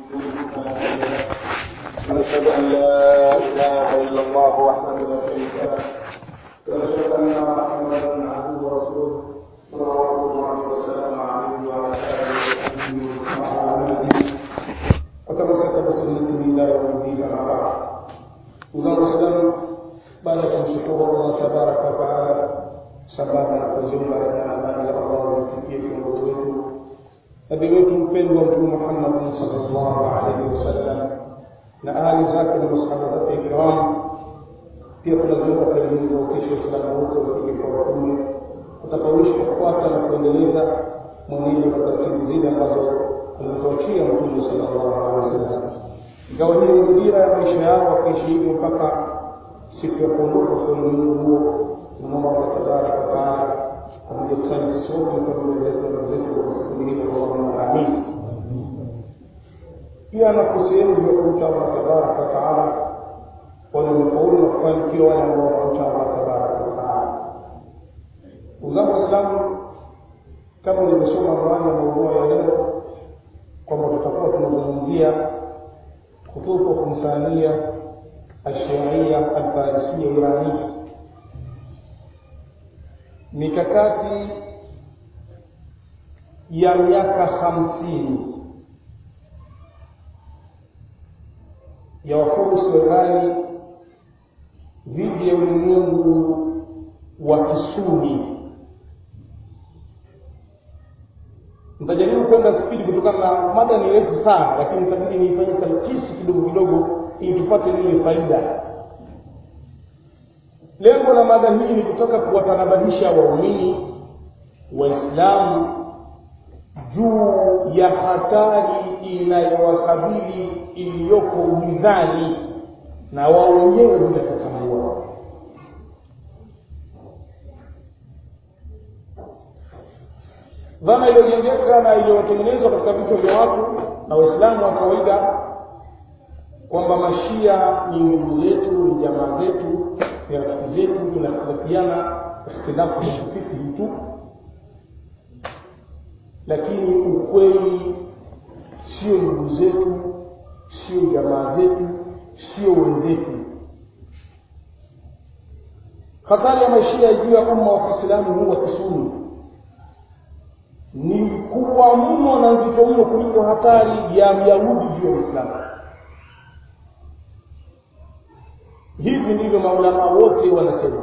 ونشهد أن لا إله إلا الله وحده لا شريك له ونشهد أن محمدا عبده ورسوله صلوات الله وسلامه عليه وعلى آله وصحبه وتمسك بسنته إلى يوم الدين أما بعد وزار الإسلام baada ya kumshukuru Allah tabaraka wa taala sambamba na kuziomba rehema na amani za Allah zimfikie kiongozi wetu nabii wetu mpendwa Mtume Muhammad sallallahu alaihi wasallam na ahli zake na masahaba zake kiram. Pia tunaziomba kheri hizi wautishe Waislamu wote wafike kwa wakume watakaoishi kufuata na kuendeleza mwenendo na taratibu zile ambazo ametuachia Mtume sallallahu alaihi wasallam. Ingawa hii ni dira ya maisha yao, wakiishi hivyo mpaka siku ya kuondoka kwa ulimwengu huo tunamwomba Allah tabaraka wa taala pamoja kusanya sisi wote na familia zetu na ndugu zetu kwa kundi hili Allahumma amin. Pia na kusehemu ya kumcha Allah tabaraka wa taala wanaofaulu na kufanikiwa wale ambao wanamcha Allah tabaraka wa taala. Uzangu Waislamu, kama nilivyosoma awali ya maudhui ya leo kwamba tutakuwa tunazungumzia kutufu kumsania الشيعية الفارسية الإيرانية mikakati ya miaka hamsini ya wafurusi wa Irani dhidi ya ulimwengu wa Kisuni. Nitajaribu kwenda spidi kutokana na mada ni refu sana, lakini nitabidi niifanye talkisi kidogo kidogo ili tupate lile faida. Lengo la mada hii ni kutaka kuwatanabahisha waumini Waislamu juu ya hatari inayowakabili iliyoko gizani na wao wenyewe bila kutambua. Dhana iliyojengeka na iliyotengenezwa katika vichwa vya watu na Waislamu wa kawaida kwamba mashia ni ndugu zetu, ni jamaa zetu, ni rafiki zetu, tunakhtilafiana ikhtilafu ya kifikri tu, lakini ukweli sio ndugu zetu, sio jamaa zetu, sio wenzetu. Hatari ya mashia juu ya umma wa Kiislamu huu wa Kisuni ni kubwa mno na nzito mno kuliko hatari ya Myahudi juu ya Uislamu. hivi ndivyo maulama wote wanasema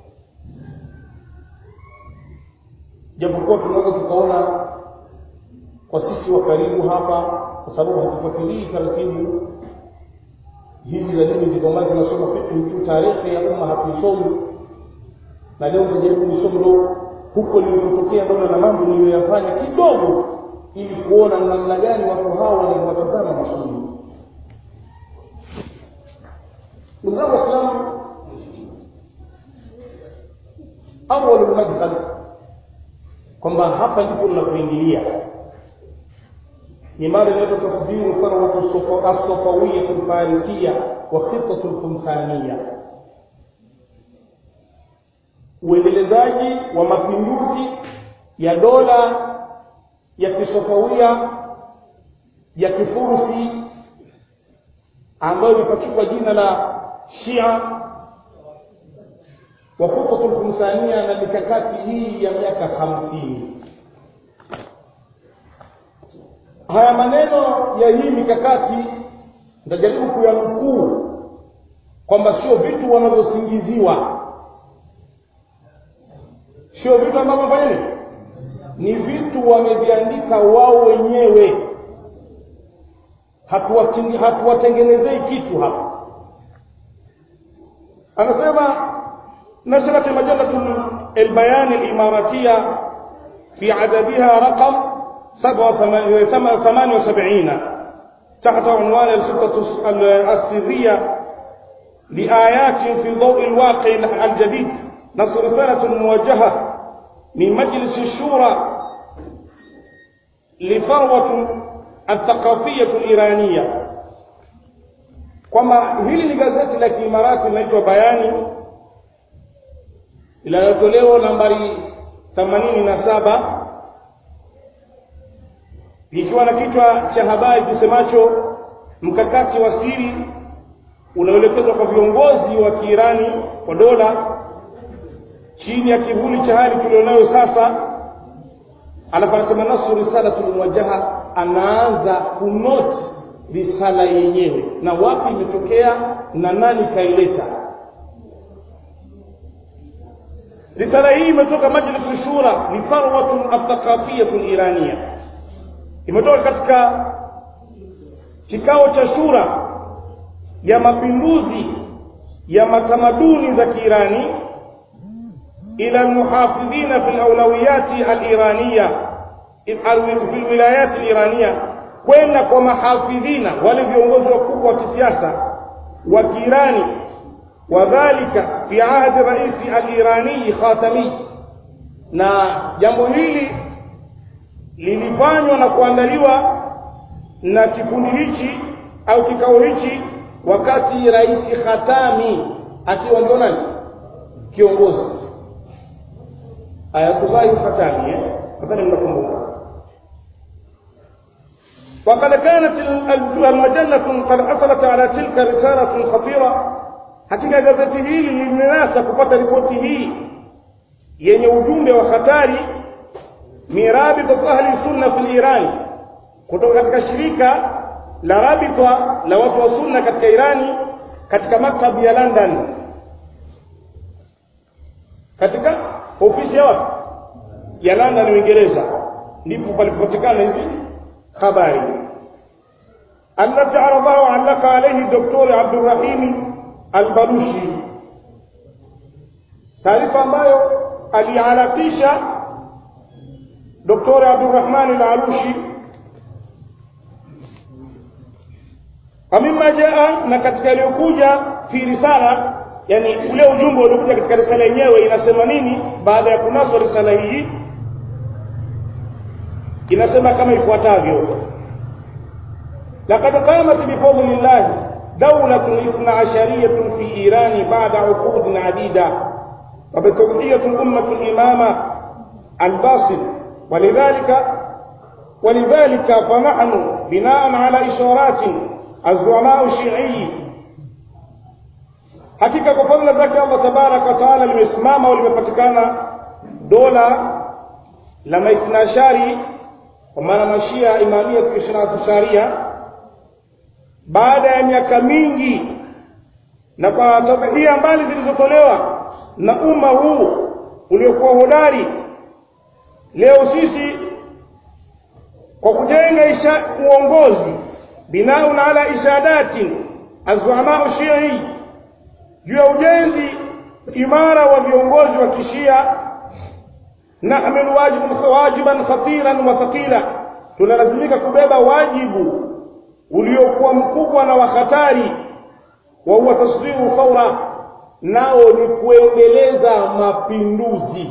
japokuwa tunaweza tukaona kwa sisi wa karibu hapa kwa sababu hatufuatilii taratibu hizi za dini ziko mbali tunasoma fikhi tu tarehe ya umma hatuisomi na leo tutajaribu kusoma ndo huko lilipotokea dola na mambo niliyoyafanya kidogo ili kuona namna gani watu hawa wanavyowatazama masuni ndugu zangu waislamu awal madkhal kwamba hapa ndipo tunapoingilia ni mada inaitwa tasdiru tharwatu as-safawiyya al-farisiyya wa khitatu al-khumsaniyya uendelezaji wa mapinduzi ya dola ya kisofawia ya kifursi ambayo imepachikwa jina la Shia wa khutbatul khumsania na mikakati hii ya miaka hamsini. Haya maneno ya hii mikakati nitajaribu kuyanukuu kwamba sio vitu wanavyosingiziwa, sio vitu ambavyo fanya nini, ni vitu wameviandika wao wenyewe, hatuwatengenezei kitu hapa. anasema نشرت مجلة البيان الإماراتية في عددها رقم 78 تحت عنوان الخطة السرية لآيات في ضوء الواقع الجديد نص رسالة موجهة من مجلس الشورى لثروة الثقافية الإيرانية kwamba hili ni gazeti la kiimarati linaitwa Bayani linalotolewa nambari 87 ikiwa na kichwa cha habari kisemacho mkakati wa siri unaoelekezwa kwa viongozi wa Kiirani kwa dola chini ya kivuli cha hali tulionayo sasa anaposema nasu risalatul muwajjaha anaanza kunoti risala yenyewe na wapi imetokea na nani kaileta risala hii imetoka majlis shura ni farwatun athaqafiyatun irania imetoka katika kikao cha shura ya mapinduzi ya matamaduni za Kiirani ila almuhafidhina fi alawlawiyati aliraniya fi alwilayat aliraniya kwenda kwa mahafidhina wale viongozi wakubwa wa kisiasa wa Kiirani wadhalika fi ahdi raisi alirani khatami na jambo hili lilifanywa na kuandaliwa na kikundi hichi au kikao hichi wakati rais Khatami akiwa ndio nani kiongozi Ayatullah Khatami eh nadhani mnakumbuka وقد كانت المجلة قد حصلت على تلك رسالة خطيرة hakika gazeti hili limenasa kupata ripoti hii yenye ujumbe wa hatari mirabita ahli sunna fil Iran kutoka katika shirika la rabita la watu wa sunna katika Irani katika maktabu ya London katika ofisi ya wapi ya London Uingereza ndipo palipopatikana hizi habari التي عرضها وعلق عليه الدكتور عبد الرحيم البلوشي taarifa ambayo aliharakisha Dr. Abdurrahman al-Alushi amima jaa na katika iliyokuja fi risala yani ule ujumbe uliokuja katika risala yenyewe inasema nini baada ya kunaswa risala hii inasema kama ifuatavyo laqad qamat bifadlillah دولة اثنى عشرية في إيران بعد عقود عديدة وبتوحية الأمة الإمامة الباصل ولذلك ولذلك فنحن بناء على إشارات الزعماء الشيعي hakika kwa fadhila zake Allah tabaraka wa taala limesimama au limepatikana dola la maithnashari kwa maana mashia imamia tukishana sharia baada ya miaka mingi na kwa tadhia mbali zilizotolewa na umma huu uliokuwa hodari leo sisi kwa kujenga isha uongozi binaun ala ishadati azwama shii juu ya ujenzi imara wa viongozi wa kishia nahmilu wajibu wajiban khatiran wa thaqila tunalazimika kubeba wajibu uliokuwa mkubwa na wa hatari wa huwa tasdiru thawra nao ni kuendeleza mapinduzi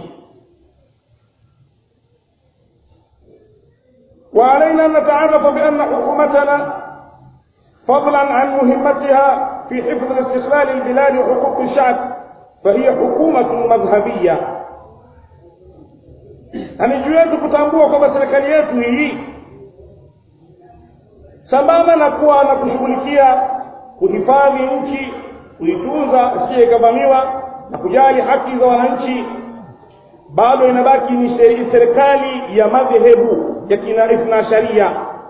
وعلينا أن نتعرف بأن حكومتنا فضلا عن مهمتها في حفظ استقلال البلاد وحقوق الشعب فهي حكومة مذهبية يعني juu yetu kutambua kwamba serikali yetu hii sambamba na kuwa na kushughulikia kuhifadhi nchi kuitunza asiye ikavamiwa na kujali haki za wananchi bado inabaki ni serikali ya madhehebu ya kina ithna sharia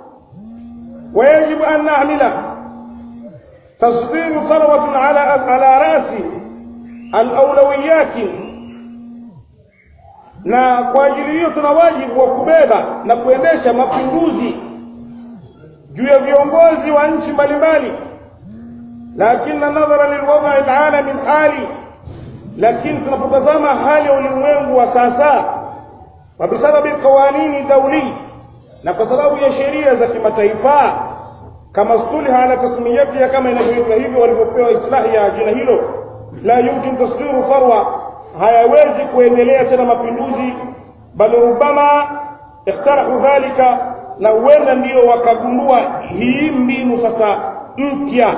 ويجب أن نعمل تصدير ثروة على على رأس الأولويات na kwa ajili hiyo tuna wajibu wa kubeba na kuendesha mapinduzi juu ya viongozi wa nchi mbalimbali lakini nadhara lilwadha alalami hali lakini tunapotazama hali ya ulimwengu wa sasa wa bisababi qawanini dauli na kwa sababu ya sheria za kimataifa kama stuliha ala tasmiyatiha kama inavyoitwa hivyo walivyopewa islahi ya jina hilo la yumkin tasdiru farwa hayawezi kuendelea tena mapinduzi bali rubama ikhtarahu dhalika na huenda ndio wakagundua hii mbinu sasa mpya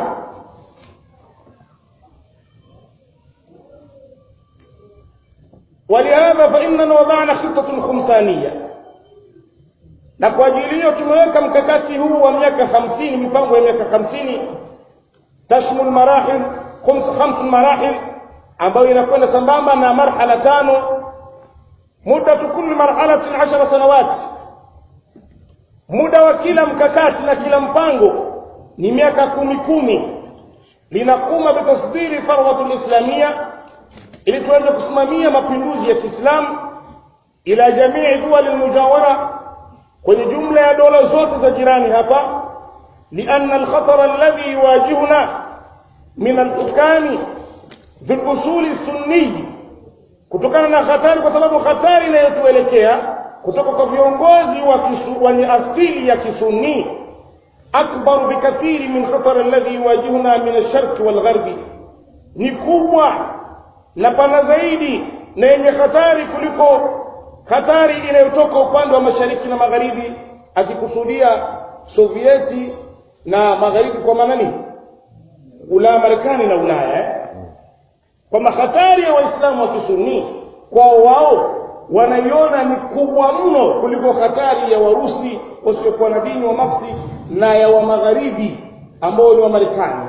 ولهذا فإننا وضعنا خطة خمسانية na kwa ajili hiyo tumeweka mkakati huu wa miaka hamsini mipango ya miaka hamsini tashmul marahil khams marahil ambayo inakwenda sambamba na marhala tano muddatu kulli marhalatin ashara sanawat muda wa kila mkakati na kila mpango ni miaka kumi kumi linakuma bitasdiri farwatu lislamia ili tuweze kusimamia mapinduzi ya kiislamu ila jamii duwali lmujawara kwenye jumla ya dola zote za jirani hapa lianna alkhatar alladhi yuwajihuna min alhukami fi lusuli sunniyi kutokana na hatari kwa sababu hatari inayotuelekea kutoka kwa viongozi wenye asili ya kisunni akbaru bikathiri min khatar alladhi yuwajihuna min alsharqi walgharbi ni kubwa na pana zaidi na yenye hatari kuliko hatari inayotoka upande wa mashariki na magharibi akikusudia sovieti na magharibi kwa maana nini ulaya marekani na ulaya eh? kwamba hatari ya waislamu wa kisuni kwao wao wanaiona ni kubwa mno kuliko hatari ya warusi wasiokuwa na dini wa nafsi na ya wa magharibi ambao ni wa marekani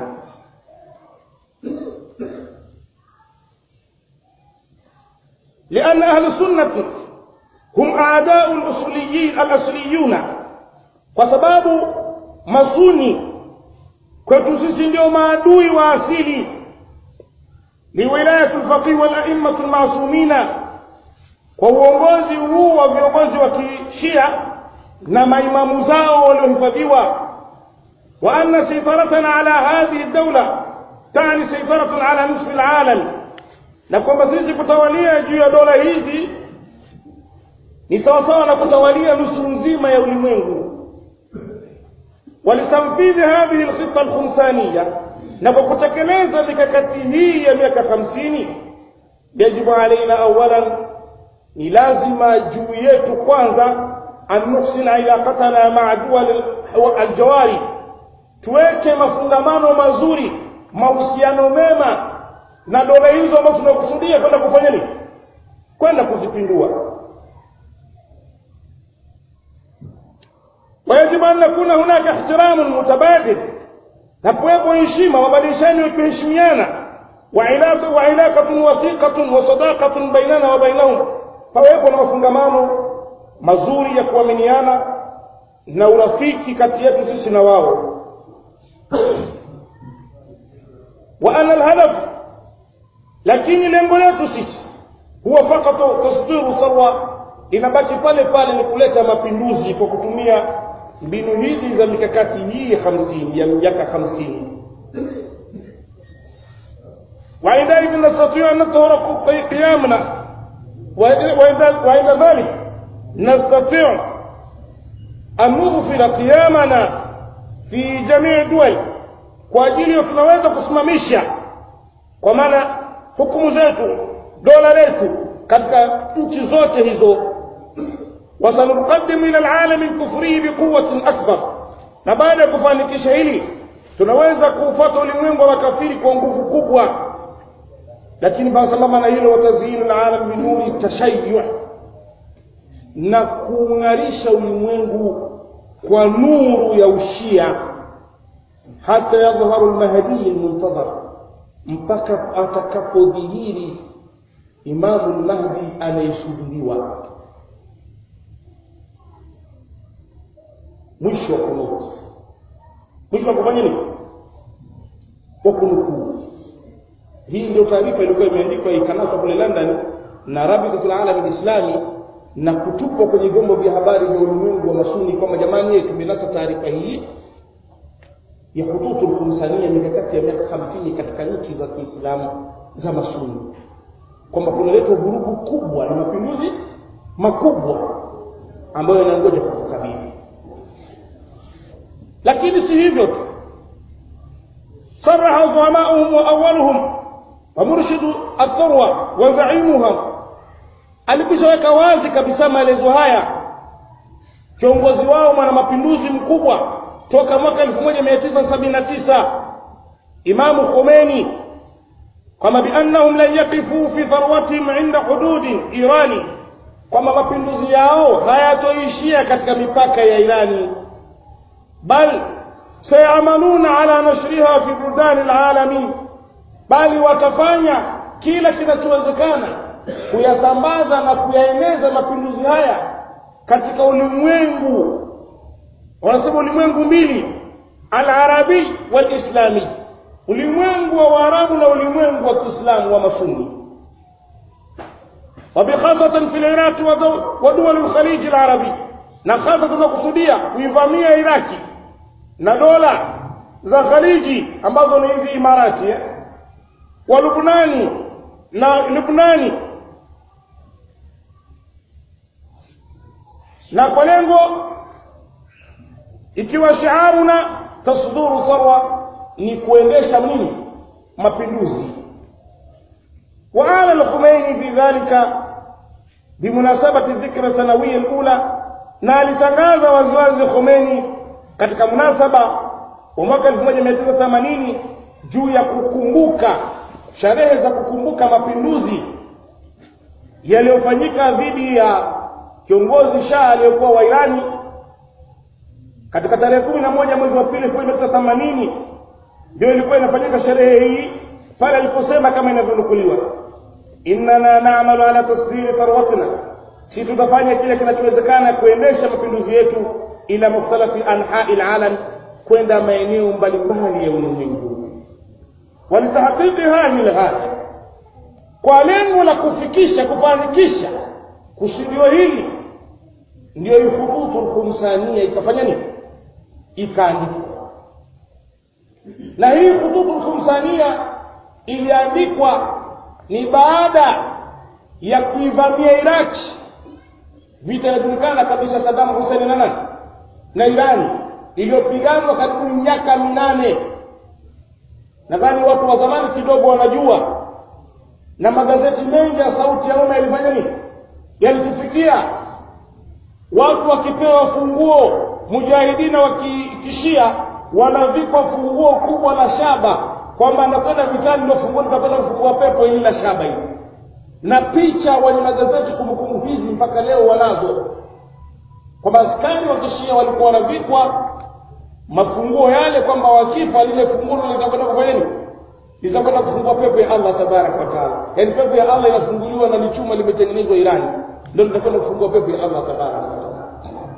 لأن أهل السنة هم أعداء الأصليين الأصليون وسباب masuni kwetu sisi ndio maadui wa asili liwilayatu lfaqih walaimatu lmasumina kwa uongozi huu wa viongozi wa kishia na maimamu zao waliohifadhiwa wa anna saifaratana ala hadhihi daula tani saifaratun ala nisfi alalam na kwamba sisi kutawalia juu ya dola hizi ni sawasawa na kutawalia nusu nzima ya ulimwengu walitanfidhi hadhihi lkhita alkhumsaniya na kwa kutekeleza mikakati hii ya miaka hamsini yajibu alaina awalan ni lazima juu yetu kwanza an nuhsina ilaqatana maa duwal aljawari tuweke mafungamano mazuri mahusiano mema na dola hizo ambazo tunakusudia kwenda kufanya nini kwenda kuzipindua ويجب أن يكون هناك احترام متبادل نكويبو هشيمة وبدلشان يكهشميانا وعلاقة, وعلاقة وثيقة وصداقة بيننا وبينهم فويبو نمفنغمانو mazuri ya kuaminiana na urafiki kati yetu sisi na wao wa ana alhadaf lakini lengo letu sisi huwa fakatu tasdiru sarwa inabaki pale pale ni kuleta mapinduzi kwa kutumia mbinu hizi za mikakati hii hamsini ya miaka hamsini وعندئذ نستطيع أن نطهر قيامنا وعند ذلك نستطيع أن نغفل قيامنا في جميع الدول kwa ajili tunaweza kusimamisha kwa maana hukumu zetu dola letu katika nchi zote hizo wasanukadimu ila alalami lkufrii biquwatin akbar na baada ya kufanikisha hili tunaweza kuufuata ulimwengu wa makafiri kwa nguvu kubwa lakini sambamba na hilo watazinu lalam binuri tashayu na kuung'arisha ulimwengu kwa nuru ya ushia hata yadhharu lmahdiyi lmuntadhar mpaka atakapodhihiri imamu lmahdi anayesubiriwa mwisho wa kunuti mwisho wa kufanya nini wa kunukuu hii ndio taarifa ilikuwa imeandikwa ikanaswa kule london na rabitatul alami lislami na kutupwa kwenye vyombo vya habari vya ulimwengu wa masuni kwamba jamani tumenasa taarifa hii ya hututu lkhumsania mikakati ya miaka hamsini katika nchi za kiislamu za masuni kwamba kunaletwa vurugu kubwa na mapinduzi makubwa ambayo yanangoja kutukabili lakini si hivyo tu صرح زعماؤهم وأولهم ومرشد الثروة وزعيمها alikishaweka wazi kabisa maelezo haya kiongozi wao mwana mapinduzi mkubwa toka mwaka 1979 imamu khomeini kwamba biannahum lan yaqifu fi tharwatihim inda hududi irani kwamba mapinduzi yao hayatoishia katika mipaka ya Irani bal sayamaluna ala nashriha fi buldani alalamin bali watafanya kila kinachowezekana kuyasambaza na kuyaeneza mapinduzi haya katika ulimwengu wanasema ulimwengu mbili alarabi walislami ulimwengu wa waarabu na ulimwengu wa kiislamu wa masuni وبخاصة في العراق ودول الخليج العربي na hasa tunakusudia kuivamia Iraki na dola za Khaliji ambazo ni hizi Imarati eh? wa Lubnani na Lubnani na kwa lengo ikiwa shiaruna tasduru tharwa ni kuendesha nini mapinduzi وآل الخميني في ذلك بمناسبة الذكرى السنوية الأولى na alitangaza waziwazi Khomeini katika munasaba wa mwaka 1980 juu ya kukumbuka sherehe za kukumbuka mapinduzi yaliyofanyika dhidi ya kiongozi Shah aliyokuwa wa Irani katika tarehe kumi na moja mwezi wa pili elfu moja mia tisa themanini ndio ilikuwa inafanyika sherehe hii pale aliposema kama inavyonukuliwa innana na'malu ala tasdiri tharwatina si tutafanya kile kinachowezekana kuendesha mapinduzi yetu ila mukhtalafi anha'i alalam kwenda maeneo mbalimbali ya ulimwengu walitahqiqi hadhihi alghaya kwa lengo la kufikisha kufanikisha kusudio hili ndio ihubutu alkhumsania ikafanya nini ikaandikwa na hii khutubu alkhumsania iliandikwa ni baada ya kuivamia Iraki vita inajulikana kabisa Saddam Hussein na nani na Irani iliyopiganwa karibu miaka minane nadhani watu wa zamani kidogo wanajua na magazeti mengi ya sauti ya umma yalifanya nini yalitufikia watu wakipewa funguo mujahidina wa kishia wanavikwa funguo kubwa la shaba kwamba anakwenda vitani ndio funguo litakwenda kufungua pepo hili la shaba hili na picha wenye magazeti kumbukumbu hizi mpaka leo wanazo kwamba askari wa kishia walikuwa wanavikwa mafunguo yale kwamba wakifa lile funguo litakwenda kufanya nini litakwenda kufungua pepo ya Allah tabarak wa taala yaani pepo ya Allah inafunguliwa na lichuma limetengenezwa Irani ndio litakwenda kufungua pepo ya Allah tabarak wa taala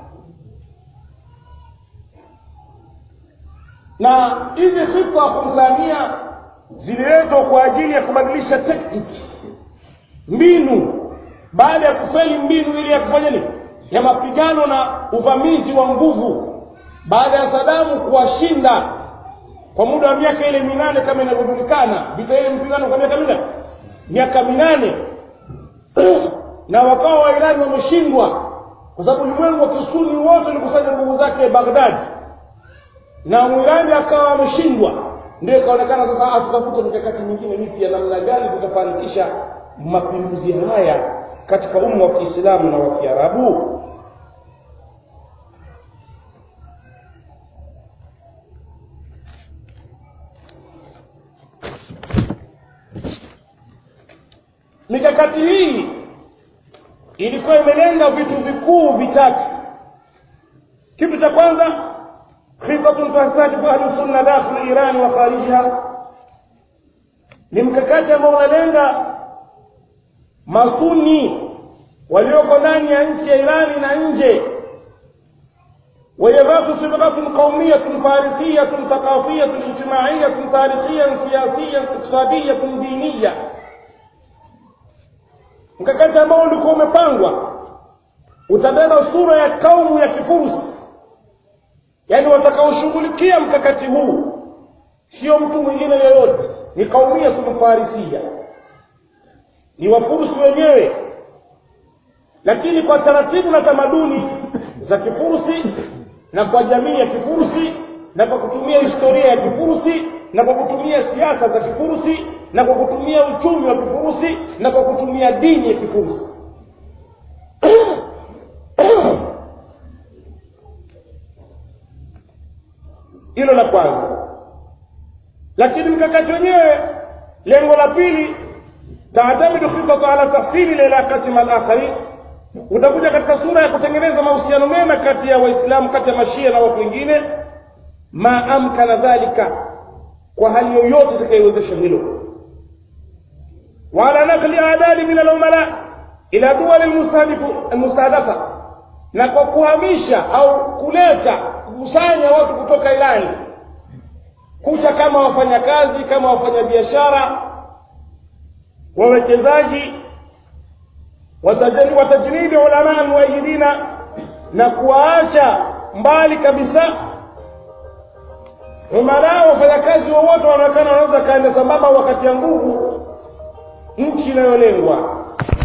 na hizi khitwa khumsania zililetwa kwa ajili ya kubadilisha tactics mbinu baada ya kufeli mbinu ile ya kufanya nini ya mapigano na uvamizi wa nguvu baada ya Sadamu kuwashinda kwa muda wa miaka ile minane kama inavyojulikana vita ile mpigano kwa miaka minane miaka minane na wakawa wa Irani wameshindwa kwa sababu ulimwengu wa kisuni wote ulikusanya nguvu zake Baghdad na Mwirani akawa ameshindwa ndio ikaonekana sasa tutafute mikakati mingine mipya namna gani tutafanikisha mapinduzi haya katika umma wa Kiislamu na wa Kiarabu mikakati hii ilikuwa imelenga vitu vikuu vitatu kitu cha kwanza خطة تستهدف أهل السنة داخل إيران وخارجها ni mkakati ambao unalenga masuni walioko ndani ya nchi ya Irani na nje وهي ذات صبغة قومية فارسية ثقافية اجتماعية تاريخية سياسية اقتصادية دينية mkakati ambao ulikuwa umepangwa utabeba sura ya kaumu ya kifursi yaani watakaoshughulikia mkakati huu sio mtu mwingine yoyote ni kaumia tumfarisia ni wafursi wenyewe lakini kwa taratibu na tamaduni za kifursi na kwa jamii ya kifursi na kwa kutumia historia ya kifursi na kwa kutumia siasa za kifursi na kwa kutumia uchumi wa kifursi na kwa kutumia dini ya kifursi hilo la kwanza lakini mkakati wenyewe lengo la pili taatamidu khitatu ala tahsili lilaqati mal akharin utakuja katika sura ya kutengeneza mahusiano mema kati ya waislamu kati ya mashia na watu wengine ma amkana dhalika kwa hali yoyote itakayowezesha hilo wala nakli adadi min alumala ila duwali almustahdafa na kwa kuhamisha au kuleta kukusanya watu kutoka irani kuta kama wafanyakazi kama wafanyabiashara wawekezaji watajnidi ulama almuayidina na kuwaacha mbali kabisa umara wafanyakazi wowote wanaonekana wanaweza kaenda sambamba wakati ya nguvu nchi inayolengwa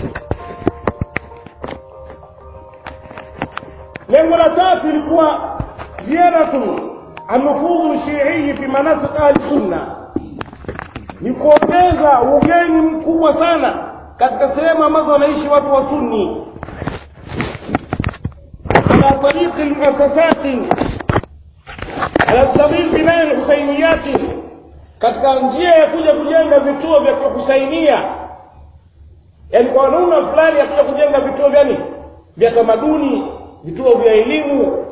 lengo la tatu ilikuwa ziyadatu anufudhu shiii fi manasik ahli sunna ni kuongeza ugeni mkubwa sana katika sehemu ambazo wanaishi watu wa sunni ala tariqi lmuasasati ala sabil binai lhusainiyati katika njia ya kuja kujenga vituo vya husainia yaani kwa namna fulani ya kuja kujenga vituo vyani vya tamaduni vituo vya elimu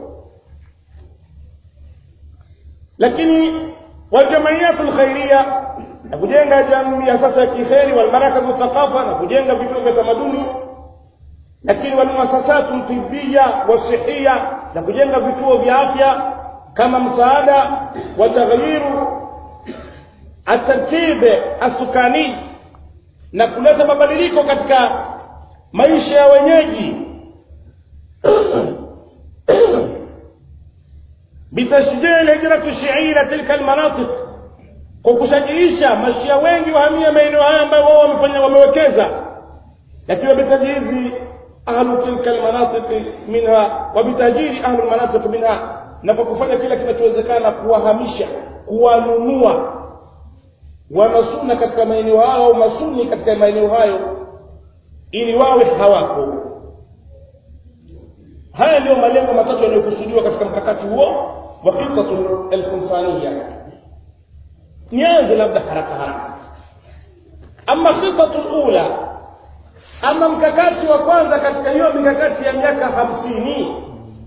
lakini waljamaiyatu lkhairia na kujenga jamii sasa ya kikheri walmarakaz thaqafa na kujenga vituo vya tamaduni lakini walmuasasatu tibia wasihia na kujenga vituo vya afya kama msaada wa taghyiru atartib asukani na kuleta mabadiliko katika maisha ya wenyeji bitashjii lhijrati shii ila tilka almanatiq kwa kushajiisha mashia wengi wahamia maeneo haya ambayo wao wamefanya wamewekeza lakini bitajhizi ahlu tilka almanatiq minha wa bitajiri ahlu almanatiq minha na kwa kufanya kila kinachowezekana kuwahamisha kuwanunua wanasuna katika maeneo hayo au masuni katika maeneo hayo ili wawe hawako haya ndiyo malengo matatu yanayokusudiwa katika mkakati huo wa khitatu alkhinsaniya nianze labda haraka haraka ama khitatu lula ama mkakati wa kwanza katika hiyo mikakati ya miaka hamsini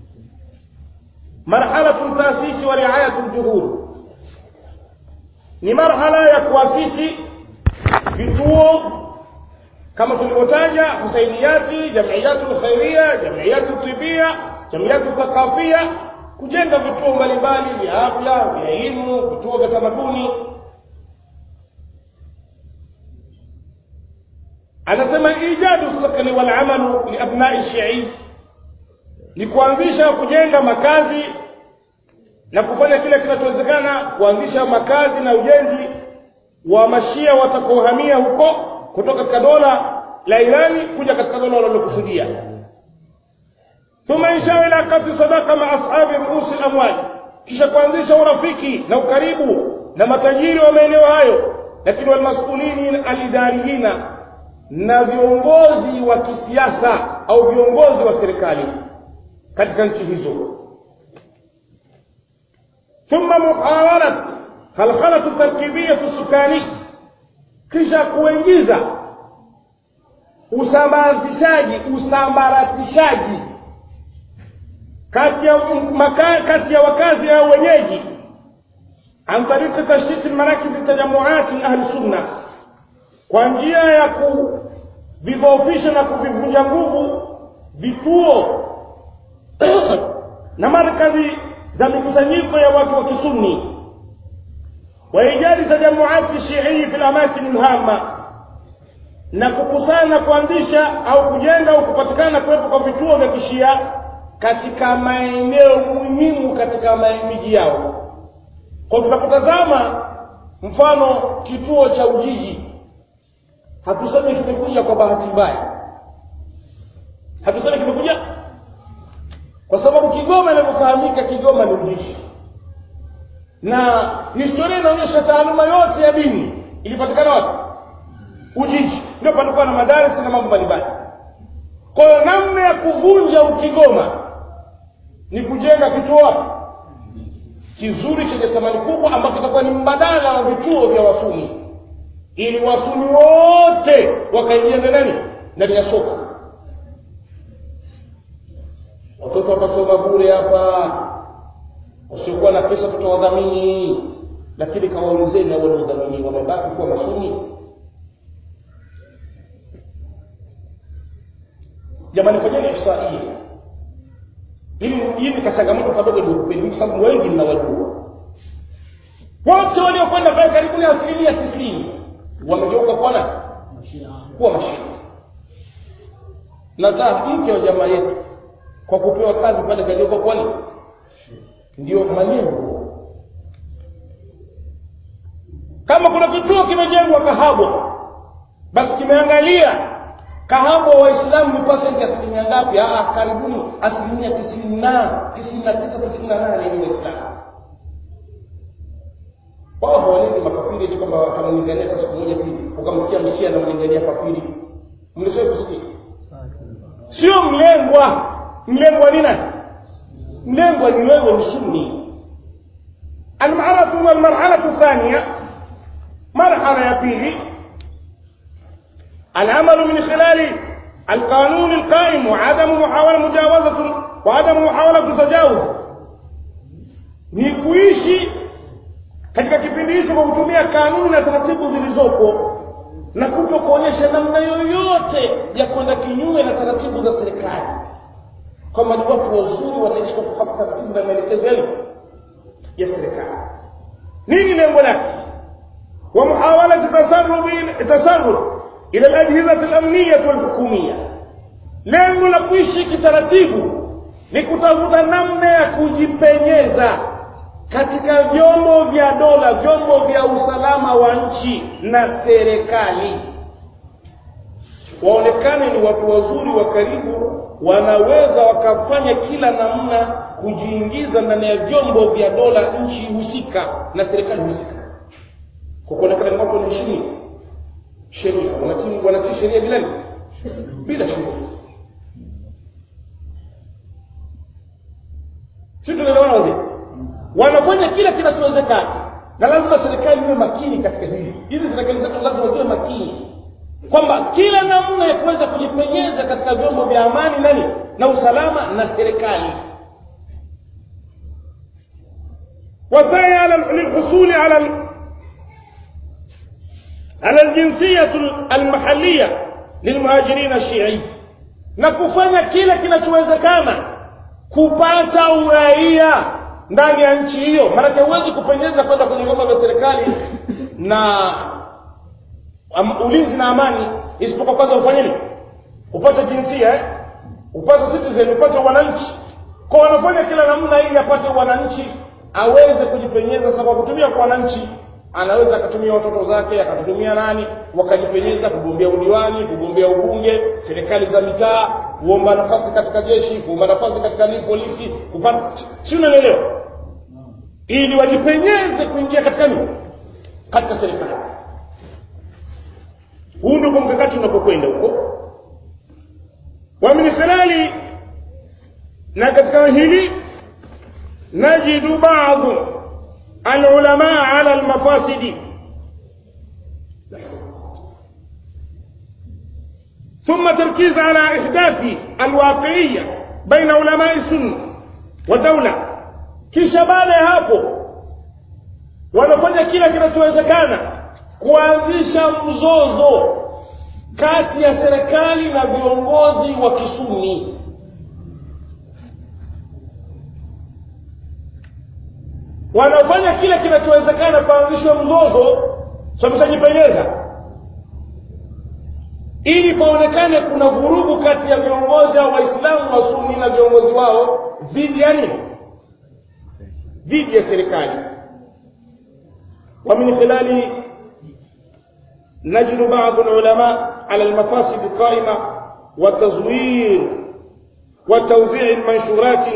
marhalatu taasisi wa riayatu ljuhud ni marhala ya kuasisi vituo kama tulivyotaja husainiyati jamiyatu lkhairia jamiyatu tibia jamiyatu thaqafia kujenga vituo mbalimbali vya afya vya elimu vituo vya tamaduni anasema ijadu sakni walamalu liabnai shii ni kuanzisha kujenga makazi na kufanya kile kinachowezekana kuanzisha makazi na ujenzi wa mashia watakaohamia huko kutoka katika dola la Irani kuja katika dola wanalokusudia thumma insha ila qati sadaqa ma ashabi ruus al-amwal kisha kuanzisha urafiki na ukaribu na matajiri wa maeneo hayo lakini walmasulini alidariyina na viongozi wa kisiasa au viongozi wa serikali katika nchi hizo ثم محاولة خلخلة التركيبية السكاني kisha kuingiza usambaratishaji usambaratishaji kati ya maka, kati ya wakazi au wenyeji an tariqi tashdid marakis tajamuat ahli sunna kwa njia ya kuvidhoofisha na kuvivunja nguvu vituo na markazi za mikusanyiko ya watu wa kisunni وإيجاد تجمعات الشيعي في الأماكن الهامة na kukusanya kuanzisha au kujenga au kupatikana kuwepo kwa vituo vya kishia katika maeneo muhimu katika miji yao kwa tunapotazama mfano kituo cha ujiji hatusemi kimekuja kwa bahati mbaya hatusemi kimekuja kwa sababu kigoma inavyofahamika kigoma ni ujiji na historia inaonyesha taaluma yote ya dini ilipatikana wapi ujiji ndio palikuwa na madarasa na mambo mbalimbali kwa hiyo namna ya kuvunja ukigoma ni kujenga kituo wapi kizuri chenye thamani kubwa ambacho kitakuwa ni mbadala wa vituo vya wasuni ili wasuni wote wakaingia ndani ndani ya soko watoto watasoma bure hapa wasiokuwa na pesa tutawadhamini lakini kawaulizeni hao wanaodhamini wamebaki kuwa masuni jamani fanyeni ihsaia ili hii ni kachangamoto kadogo nikupeni kwa sababu wengi mnawajua wote waliokwenda pale karibuni asilimia tisini wamegeuka kuwa na kuwa mashine na mke wa jamaa yetu kwa kupewa kazi pale kageuka kuwa ni ndio malengo kama kuna kituo kimejengwa kahabwa basi kimeangalia kahabwa waislamu ni pasenti asilimia ngapi ah karibuni asilimia tisini na tisini na tisa tisini na nane ni waislamu wao hawalindi makafiri eti kwamba watamlingania hata siku moja ti ukamsikia mshia anamlingania kafiri mlishawahi kusikia sio mlengwa mlengwa ni nani mlengwa ni wewe ni sunni almaratu walmarhalatu thania marhala ya pili العمل من خلال القانون القائم وعدم محاولة مجاوزة وعدم محاولة تجاوز ni kuishi katika kipindi hicho kwa kutumia kanuni na taratibu zilizopo na kuto kuonyesha namna yoyote ya kwenda kinyume na taratibu za serikali kwamba ni watu wazuri wanaishi kwa kufuata taratibu na maelekezo yale ya serikali nini lengo lake wa muhawalati tasarruf ila al-ajhizati al-amniyah wal-hukumiyah lengo la kuishi kitaratibu ni kutafuta namna ya kujipenyeza katika vyombo vya dola vyombo vya usalama wa nchi na serikali waonekane ni watu wazuri wa karibu wanaweza wakafanya kila namna kujiingiza ndani ya vyombo vya dola nchi husika na serikali husika kwa kuonekana ni watu wanaheshimia sheria wanatii wanatii sheria bila bila sheria si tunaelewana wazee wanafanya kila kinachowezekana na lazima serikali iwe makini katika hili hizi serikali zetu lazima ziwe makini kwamba kila namna ya kuweza kujipenyeza katika vyombo vya amani nani na usalama na serikali wasaya lilhusuli ala على الجنسية المحلية للمهاجرين الشيعي na kufanya kila kinachowezekana kupata uraia ndani ya nchi hiyo maanake huwezi kupenyeza kwenda kwenye vyombo vya serikali na um, ulinzi na amani isipokuwa kwanza ufanye nini upate jinsia eh? upate citizen upate wananchi kwa wanafanya kila namna ili apate wananchi aweze kujipenyeza sasa kwa kutumia kwa wananchi anaweza akatumia watoto zake akatutumia nani wakajipenyeza kugombea udiwani kugombea ubunge serikali za mitaa kuomba nafasi katika jeshi kuomba nafasi katika nini polisi kupata si unaelewa ili wajipenyeze kuingia katika nini katika serikali huu ndio mkakati unapokwenda huko wa min khilali na katika hili najidu baadhi العلماء على المفاسد ثم تركيز على إحداث الواقعية بين علماء السنة والدولة kisha baada ya hapo wanafanya kila kinachowezekana kuanzisha mzozo kati ya serikali na viongozi wa kisuni wanafanya kile kinachowezekana kuanzishwa mzozo sameshajipenyeza ili paonekane kuna vurugu kati ya viongozi au waislamu wa suni na viongozi wao dhidi ya nini dhidi ya serikali ومن خلال نجد بعض العلماء على المفاسد القائمة وتزوير وتوزيع المنشورات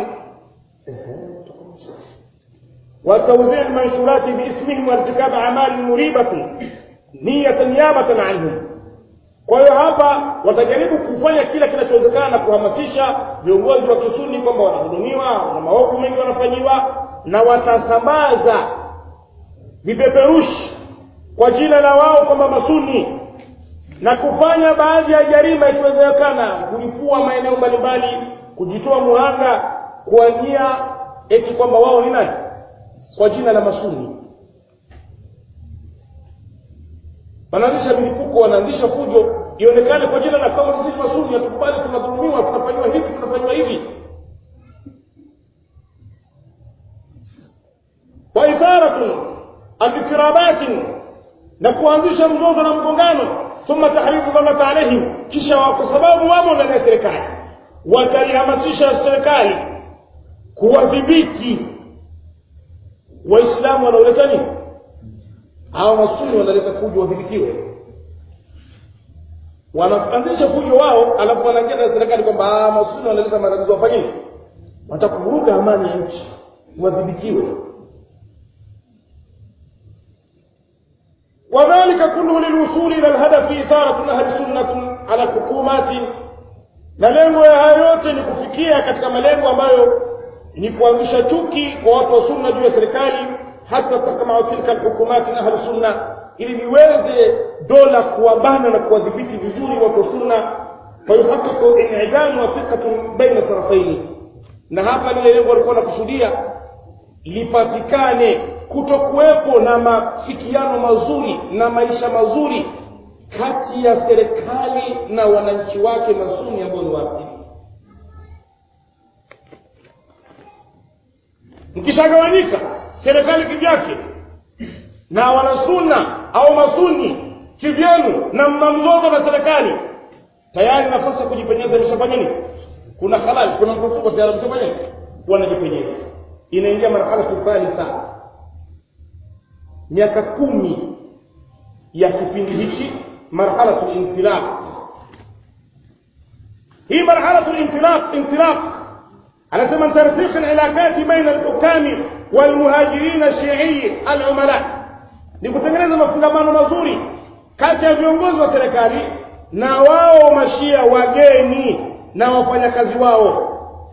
وتوزيع المنشورات باسمهم وارتكاب أعمال مريبة نية نيابة عنهم kwa hiyo hapa watajaribu kufanya kila kinachowezekana na kuhamasisha viongozi wa kisuni kwamba wanahudumiwa na maovu mengi wanafanyiwa na watasambaza vipeperushi kwa jina la wao kwamba masuni na kufanya baadhi ya jarima ikiwezekana kulipua maeneo mbalimbali kujitoa muhanga kwa nia eti kwamba wao ni nani kwa jina la masuni wanaanzisha milipuko wanaanzisha fujo ionekane kwa jina la kama sisi masuni hatukubali tunadhulumiwa tunafanyiwa hivi tunafanyiwa hivi wa itharatun adhikirabatin na kuanzisha mzozo na mgongano thumma tahrifu dhamata alaihim kisha kwa sababu wamo ndani ya serikali watalihamasisha serikali kuwadhibiti waislamu wanaoleta nini hawa masuni wanaleta fujo wadhibitiwe wanaanzisha fujo wao alafu wanaingia na serikali kwamba masuni wanaleta matatizo wafanyeni watakuvuruga amani ya nchi wadhibitiwe وذلك كله للوصول إلى الهدف إثارة أهل سنة على الحكومات na lengo ya hayo yote ni kufikia katika malengo ambayo ni kuanzisha chuki kwa watu wa sunna juu ya serikali hata takmau tilka alhukumati na ahlu sunna ili liweze dola kuwabana na kuwadhibiti vizuri watu wa sunna fayuhaqiqu in'idamu wa thiqatun baina tarafaini na hapa lile lengo walikuwa nakusudia lipatikane kutokuwepo na mafikiano mazuri na maisha mazuri kati ya serikali na wananchi wake masuni ambao ni waafrika mkishagawanyika serikali kivyake na wanasuna au masuni kivyenu na mna mzozo na serikali tayari nafasi ya kujipenyeza imeshafanya nini kuna halali kuna mtutuko tayari mshafanya nini wanajipenyeza inaingia marhala thalitha miaka kumi ya kipindi hichi marhalatu lintilaq hii marhalatu lintilaq intilaq anasema tarsikh alilaqati baina alhukami walmuhajirin alshi'i alumala ni kutengeneza mafungamano mazuri kati ya viongozi wa serikali na wao mashia wageni na wafanyakazi wao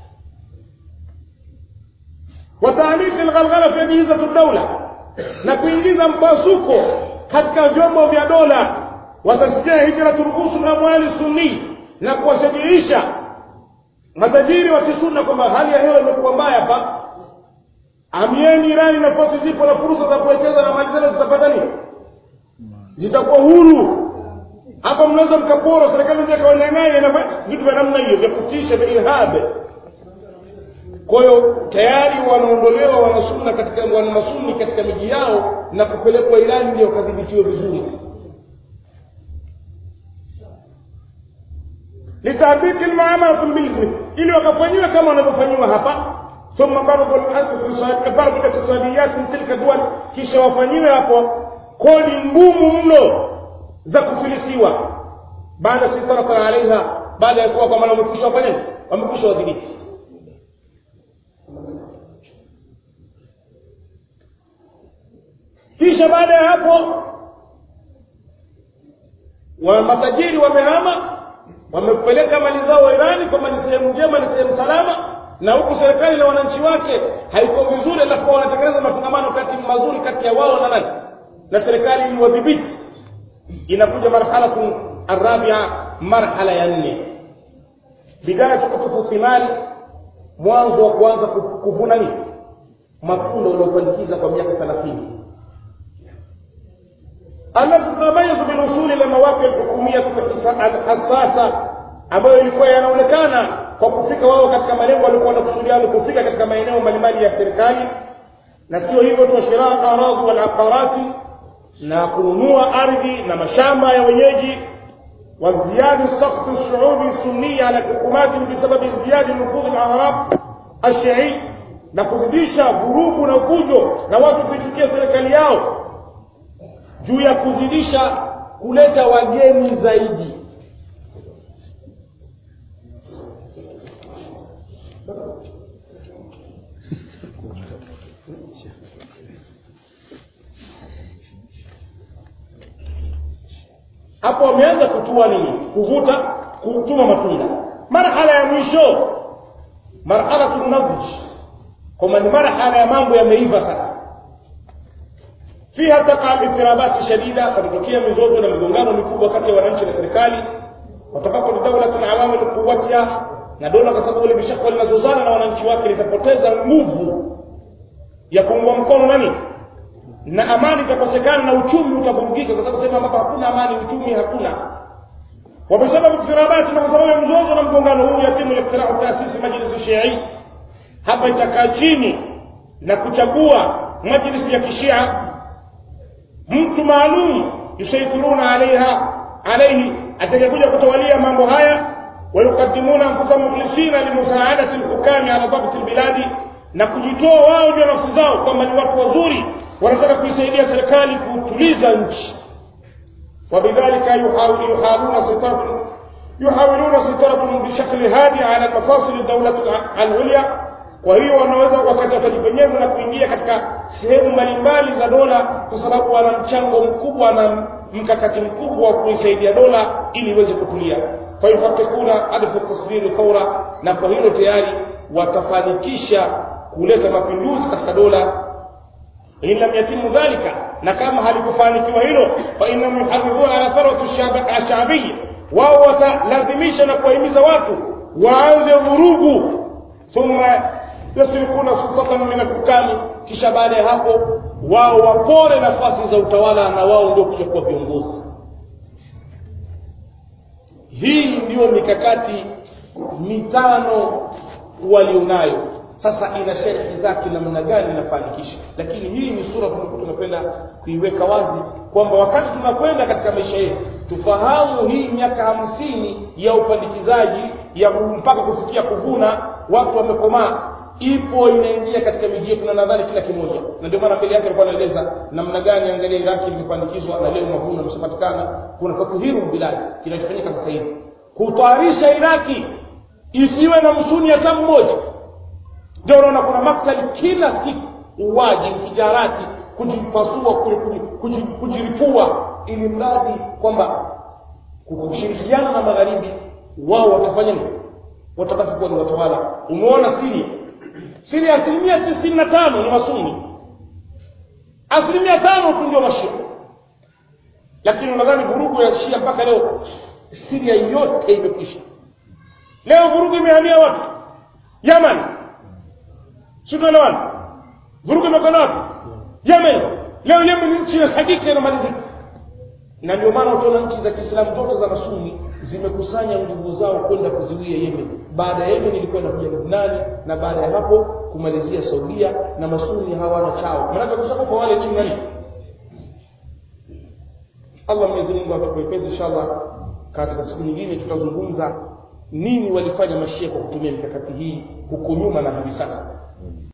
وتعميق الغلغلة في أجهزة الدولة na kuingiza mpasuko katika vyombo vya dola watasikia hijratu ruhusu amwali sunni na kuwashajiisha matajiri wa kisunna kwamba hali ya hewa imekuwa mbaya hapa amieni Irani nafasi zipo na fursa za kuwekeza na mali zenu zitapata nini zitakuwa huru hapa mnaweza mkapora serikali nje kawanyang'anya na vitu vya namna hiyo vya kutisha vya irhabe kwa hiyo tayari wanaondolewa wanasunna katika wanamasuni katika miji yao na kupelekwa Irani ndio wakadhibitiwe vizuri litabiki almuamalat bilithmi ili wakafanyiwa kama wanavyofanyiwa hapa thumma bardu bardu iktisadiyat tilka duwal kisha wafanyiwe hapo kodi ngumu mno za kufilisiwa baada sitarata alaiha baada ya kuwa kwamba wamekwisha wafanya wamekwisha wadhibiti kisha baada ya hapo wa matajiri wamehama wamepeleka mali zao Irani kwamba ni sehemu njema ni sehemu salama na huku serikali na wananchi wake haiko vizuri alafu wanatekeleza mafungamano kati mazuri kati ya wao na nani na serikali ili wadhibiti inakuja marhalatu arabia marhala ya nne bidaya tukutufu thimari mwanzo wa kuanza kuvuna nini matunda uliopandikiza kwa miaka 30 التي تتميز بالوصول الى مواقع الحكوميه الحساسه ambayo ilikuwa yanaonekana kwa kufika wao katika malengo walikuwa wanakusudia kufika katika maeneo mbalimbali ya serikali na sio hivyo tu shiraa aradhi wal aqarati na kununua ardhi na mashamba ya wenyeji وازدياد سخط الشعوب السنية على الحكومات بسبب ازدياد نفوذ الأعراب الشيعي na kuzidisha vurugu na fujo na watu kuichukia serikali yao juu ya kuzidisha kuleta wageni zaidi hapo wameanza kutua nini kuvuta kutuma matunda marhala ya mwisho marhala nadj kwamba ni marhala ya mambo yameiva sasa fiha taqa al-ittirabati shadida kutokea mizozo na migongano mikubwa kati ya wananchi na serikali watakapo dawla al-awamil quwwatiha na dola kwa sababu limeshakuwa linazozana na wananchi wake litapoteza nguvu ya kuungwa mkono nani na amani itakosekana na uchumi utavurugika kwa sababu sehemu ambapo hakuna amani uchumi hakuna wabisababu iftirabati na kwa sababu ya mzozo na mgongano huu yatimu iftirau taasisi majlisi shii hapa itakaa chini na kuchagua majlisi ya kishia mtu maalum yusaitiruna alaiha alaihi atakayekuja kutawalia mambo haya wayukadimuna anfusahum mukhlisina limusaadati lhukami ala dhabti lbiladi na kujitoa wao juu ya nafsi zao kwamba ni watu wazuri wanataka kuisaidia serikali kutuliza nchi وبذلك يحاولون سيطرة يحاولون سيطرة بشكل هادي على مفاصل الدولة العليا kwa hiyo wanaweza wakati watajipenyeza na kuingia katika sehemu mbalimbali za dola kwa sababu wana mchango mkubwa na mkakati mkubwa wa kuisaidia dola ili iweze kutulia fayuhakikuna adfu tasdiri thaura na kwa hilo tayari watafanikisha kuleta mapinduzi katika dola in lam yatimu dhalika na kama halikufanikiwa hilo fa innahum yuharridhuna ala tharwati ashabiyya wao watalazimisha na kuwahimiza watu waanze vurugu thumma yasrikuna sultatan min alhukami kisha baada ya hapo wao wapore nafasi za utawala na wao ndio kuja kuwa viongozi hii ndiyo mikakati mitano walionayo sasa ina sharhi zake namna gani inafanikisha lakini hii ni sura tulikuwa tunapenda kuiweka wazi kwamba wakati tunakwenda katika maisha yetu tufahamu hii miaka hamsini ya upandikizaji ya mpaka kufikia kuvuna watu wamekomaa ipo inaingia katika miji yetu na nadhani kila kimoja na ndio maana mbele yake alikuwa anaeleza namna gani angalia iraki limepandikizwa na leo mavuno yameshapatikana kuna tatuhiru biladi kinachofanyika sasa hivi kutayarisha iraki isiwe na msuni hata mmoja ndio unaona kuna maktali kila siku uwaji mfijarati kujipasua kujiripua ili mradi kwamba kushirikiana na magharibi wao watafanya nini watabaki kuwa ni watawala umeona siria siria asilimia tisini na tano ni masuni asilimia tano tu ndio mashia lakini unadhani vurugu ya shia mpaka leo siria yote imekwisha leo vurugu imehamia wapi yaman si tunaelewana vurugu imekwenda wapi yemen leo yemen ni nchi hakika inamalizika na ndio maana utaona nchi za kiislamu zote za masuni zimekusanya nguvu zao kwenda kuziwia yemen baada ya yemen ilikuwa inakuja lubnani na baada ya hapo kumalizia saudia na masuni hawana chao manake kushakufa wale jini nani allah mwenyezi mungu atukuepesi inshallah katika siku nyingine tutazungumza nini walifanya mashia kwa kutumia mikakati hii huko nyuma na hivi sasa